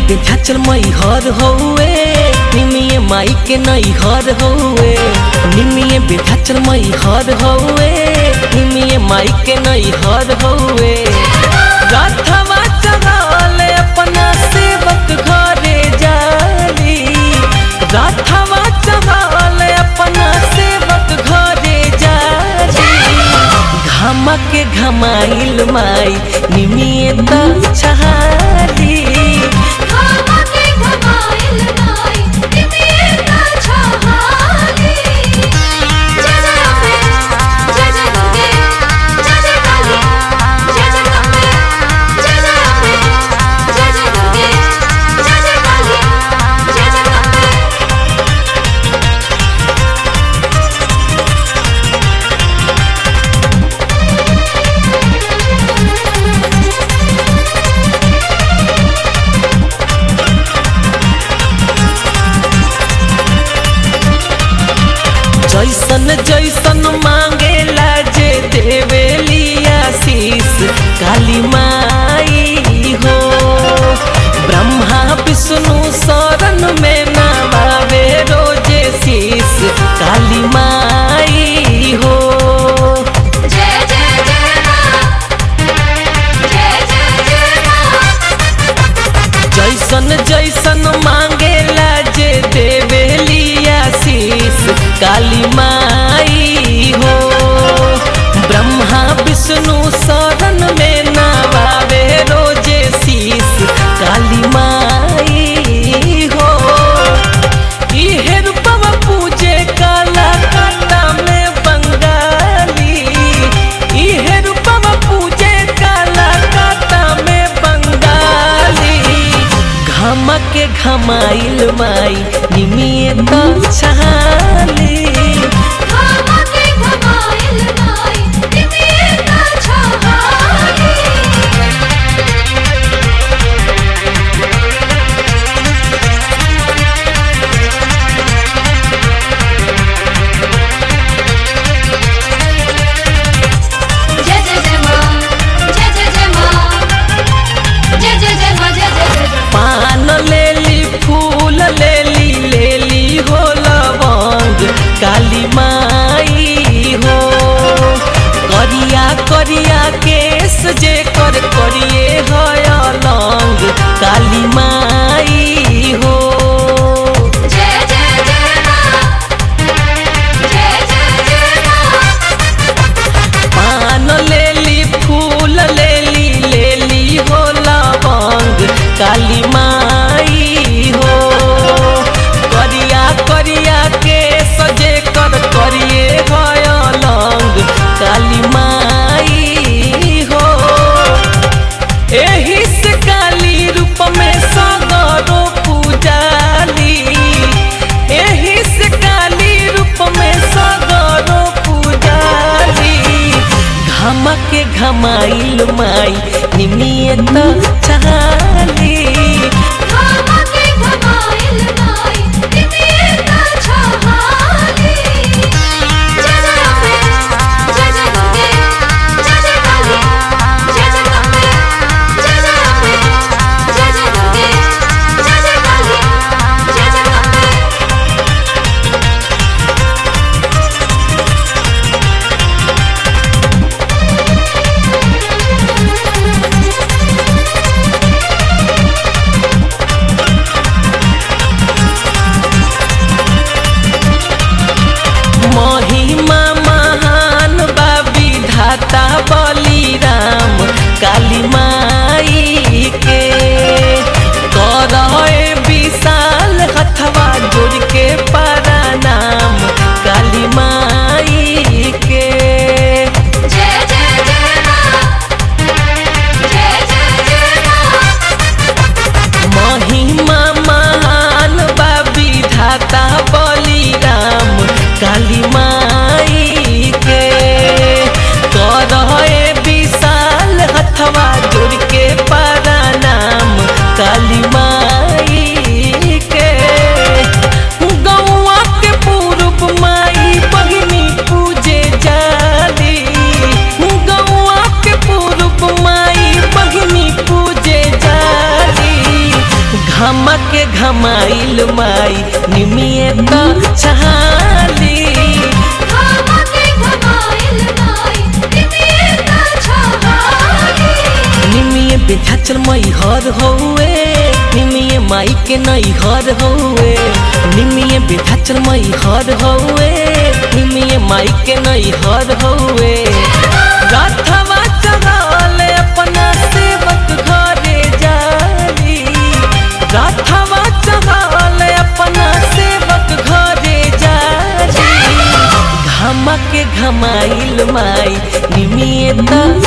विंध्याचल मई हर हौवे निमिये माई के नई हर हौवे निमिये विंध्याचल मई हर हौवे निमिये माई के नई हर हौवे रथवा चढ़ल अपना सेवक घरे जाली रथवा चढ़ल अपना सेवक घरे जाली घामा के घमाइल माई निमिये त छहाली घामा के घमाइल माई निमिये त छहाली जय जय अम्बे जय जय दुर्गे जय जय काली जय जय अम्बे जय जय अम्बे जय जय दुर्गे जय जय काली जय जय अम्बे जैसन जैसन मांगेला जे देवेली आशीष काली माई हो ब्रह्मा विष्णु शरण में नवावे रोजे शीश काली माई हो जय जय जय मां जय जय जय मां जैसन जैसन मांगेला जे देवेली आशीष काली माई हो ब्रह्मा विष्णु शरण में नवावे रोजे शीश काली माई हो इहे रूपवा पूजे काला काटा में बंगाली इहे रूपवा पूजे काला काटा में बंगाली घामा के घमाइल माई निमिये त छहाली घामा के घमाइल माई निमिये त छहाली जय जय जय मां जय जय जय मां जय जय जय मां जय जय जय जय पान लेली फूल लेली लेली हो लवंग काली माई हो करिया करिया केस जे कर करिए है लंग काली माई हो जय जय जय मां जय जय जय मां पान लेली फूल लेली लेली हो लवंग काली माई हो करिया करिया के सजे कर करिए है लंग काली माई हो एही से काली रूप में सगरो पूजाली एही से काली रूप में सगरो पूजाली घामा के घमाइल माई निमिये त छहाली घामा के घमाइल माई निमिये त छहाली जय जय अम्बे जय जय दुर्गे जय जय काली जय जय अम्बे जय जय अम्बे जय जय दुर्गे जय जय काली जय जय अम्बे घमके घमाइल माई निमिए त छहाली घमके घमाइल माई निमियता छहाली निमिए बेझाचल मई हर हौए निमिए माई के नई हर हौए निमिए बेझाचल मई हर हौए निमिए माई के नई हर हौए रथवा चढ़ल अपना सेवक घरे जाली रथवा चढ़ल अपना सेवक घरे जाली घमके घमाइल माई निमिए त